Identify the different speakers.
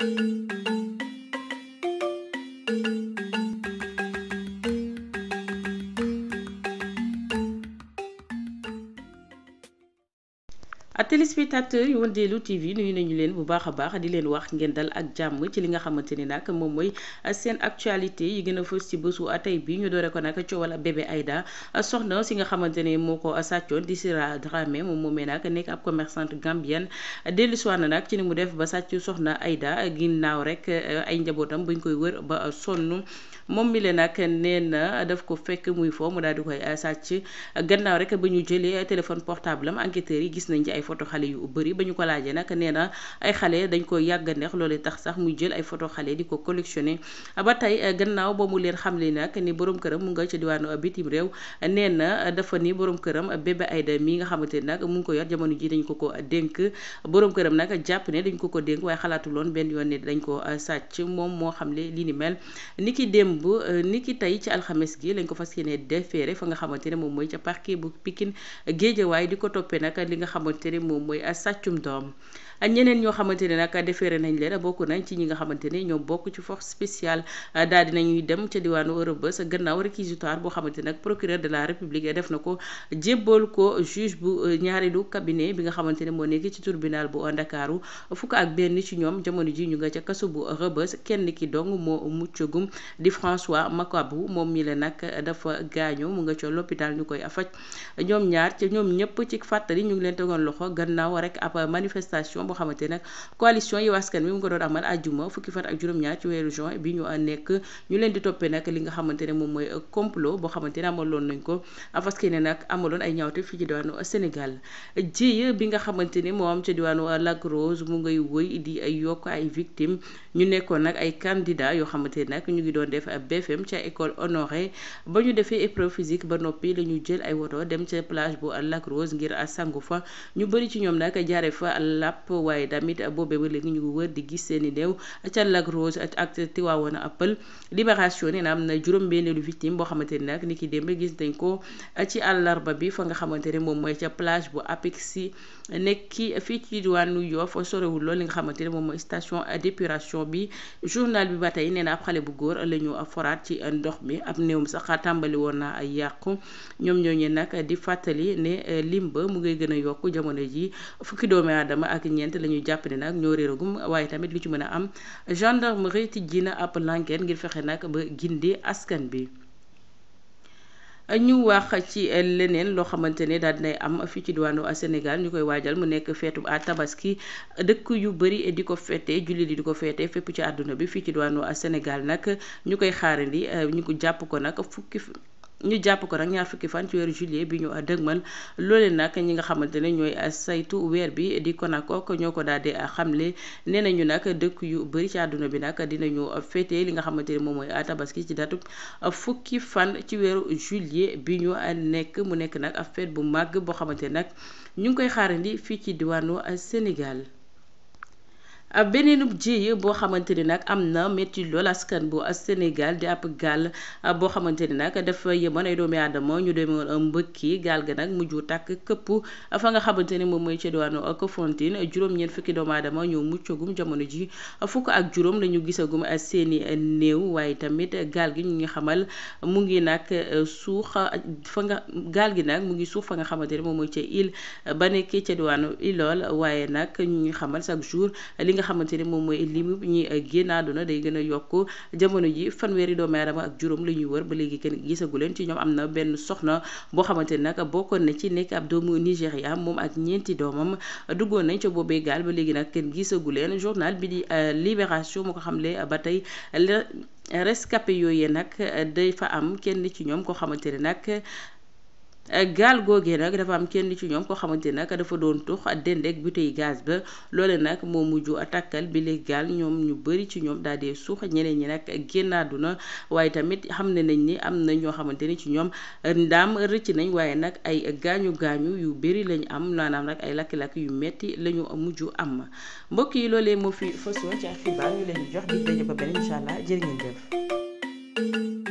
Speaker 1: téléspectateurs yu Wëndeelu TV nuyu nañu leen bu baax a baax di leen wax ngeen dal ak jàmm ci li nga xamante ni nag moom mooy seen actualité yi gën a fës ci bésu tey bi ñu doore ko nag coowal bébé Aïda soxna si nga xamante ne moo ko sàccoon di Sira Dramé moom moomee nag nekk ab commerçante gambienne dellu si na nag ci ni mu def ba sàcc soxna Aïda ginnaaw rek ay njabootam buñ koy wër ba sonn moom mi leen nag nee na daf ko fekk muy foo mu daal di koy sàcc gannaaw rek ba ñu jëlee téléphone portable am enquêteurs yi gis nañ ci ay photo xale yu bëri ba ñu ko laajee nag nee na ay xale dañ ko yàgg a neex loolee tax sax muy jël ay photo xale di ko collectionné ba tey gannaaw ba mu leen xamle nag ni borom këram mu nga ca diwaanu bitim réew nee na dafa ni borom këram bébé Aïda mi nga xamante ni nag mu ngi ko yor jamono ji dañ ko ko dénk borom këram nag jàpp ne dañ ko ko dénk waaye xalaatuloon benn yoon ne dañ ko sàcc moom moo xamle li ni mel ni ki démb ni ki tey ci alxames gi lañ ko fas yéene defeere fa nga xamante ne moom mooy ca parquet bu Pikine Géejawaay di ko toppee nag li nga xamante ne moom mooy sàccum doom ñeneen ñoo xamante ne nag defeere nañ leen bokk nañ ci ñi nga xamante ne ñoo bokk ci force spéciale daal di nañuy dem ca diwaanu Rebeuss gannaaw réquisitoire boo xamante nag procureur de la république def na ko jébbal ko juge bu ñaareelu cabinet bi nga xamante ne moo nekk ci tribunal bu Ndakaaru fukk ak benn ci ñoom jamono ji ñu nga ca kaso bu Rebeuss kenn ki dong moo muccagum di François Makabu moom mi la nag dafa gaañu mu nga ca l'hôpital ñu koy faj ñoom ñaar ca ñoom ñëpp ci fàttali ñu ngi leen tegoon loxo gannaaw rek ab manifestation boo xamante nag coalition yi waskan bi mu ko doon amal àjjuma fukki fan ak juróom-ñaar ci weeru juin bi ñu nekk ñu leen di toppee nag li nga xamante ne moom mooy complot boo xamante ne amaloon nañ ko parce ne nag amaloon ay ñaawte fii ci diwaanu Sénégal ji bi nga xamante ni moo am ca diwaanu Lac Rose mu ngay wëy di ay yokk ay victimes ñu nekkoon nag ay candidats yoo xamante ne nag ñu ngi doon def BFM ca école honoré ba ñu defee épreuve physique ba noppi la ñu jël ay woto dem ca plage bu Lac Rose ngir sangu fa ñu bëri ci ñoom nag jaare fa làpp waaye tamit boobee ba léegi ñu ngi wër di gis seeni néew ca Lac Rose ak Tivaouane Peulh libération nee na am na juróom-benneelu victime boo xamante ni nag ni ki démb gis nañ ko ci àllarba bi fa nga xamante ne moom mooy ca plage bu Apexi nekki fii ci diwaanu Yoff sorewul lool li nga xamante ne moom mooy station d'épuration bi journal bi ba tey nee na ab xale bu góor la ñu foraat ci ndox mi ab néewum sax tàmbali woon na ay yàqu ñoom ñooñu nag di fàttali ne limba mu ngay gën a yokk jamono ji fukki doomi aadama ak ñeent la ñuy jàpp ne nag ñoo réeragum waaye tamit lu ci mën a am gendarmerie tijji na ab l'enquête ngir fexe nag ba gindi askan bi ñu wax ci leneen loo xamante ne daal dinay am fii ci diwaanu Sénégal ñu koy waajal mu nekk feetu à tabaski dëkk yu bëri di ko feete jullit yi di ko feete fépp ci àdduna bi fii ci diwaanu Sénégal nag ñu koy xaarandi ñu ko jàpp ko nag fukki ñu jàpp ko nag ñaar fukki fan ci weeru juillet bi ñu dëgmal loole nag ñi nga xamante ne ñooy saytu weer bi di Konakook ñoo ko daal di xamle nee nañu nag dëkk yu bëri ci àdduna bi nag dinañu féete li nga xamante ne moom mooy tabaski ci datu fukki fan ci weeru juillet bi ñu nekk mu nekk nag ab fête bu màgg boo xamante nag ñu ngi koy xaarandi fii ci diwaanu Sénégal. beneenub jéye boo xamante ni nag am na métti lool askan bu Sénégal di ab gaal boo xamante ni nag dafa yemoon ay doomi aadama ñu demoon mbëkki gaal ga nag mujj tàkk këpp fa nga xamante ni moom mooy ca diwaanu Kafountine juróom-ñeent fukki doomu aadama ñoo muccagum jamono ji fukk ak juróom la ñu gisagum seeni néew waaye tamit gaal gi ñu ngi xamal mu ngi nag suux fa nga gaal gi nag mu ngi suux fa nga xamante ni moom mooy ca île ba nekkee ca diwaanu Ilool waaye nag ñu ngi xamal chaque jour li nga xamante ni moom mooy limu ñi génn àdduna day gën a yokk jamono ji fanweeri doomu aadama ak juróom la ñuy wër ba léegi kenn gisagu leen ci ñoom am na benn soxna boo xamante ni nag bokkoon na ci nekk ab doomu Nigéria moom ak ñeenti doomam duggoon nañ ca boobee gaal ba léegi nag kenn gisagu leen journal bi di Libération moo ko xamle ba tey rescapé yooyee nag day fa am kenn ci ñoom koo xamante ne nag gaal googee nag dafa am kenn ci ñoom koo xamante ne nag dafa doon tux dendeek bouteille gaz ba loole nag moo mujj takkal bi léegi gaal ñoom ñu bëri ci ñoom daal di suux ñeneen ñi nag génn àdduna waaye tamit xam ne nañ ni am na ñoo xamante ni ci ñoom ndaam rëcc nañ waaye nag ay gaañu gaañu yu bëri lañ am maanaam nag ay lakk-lakk yu metti la ñu mujj am mbokk yi loolee moo fi façon ci xibaar ñu leen di jox di daje ba beneen incha allah jërë ngeen jëf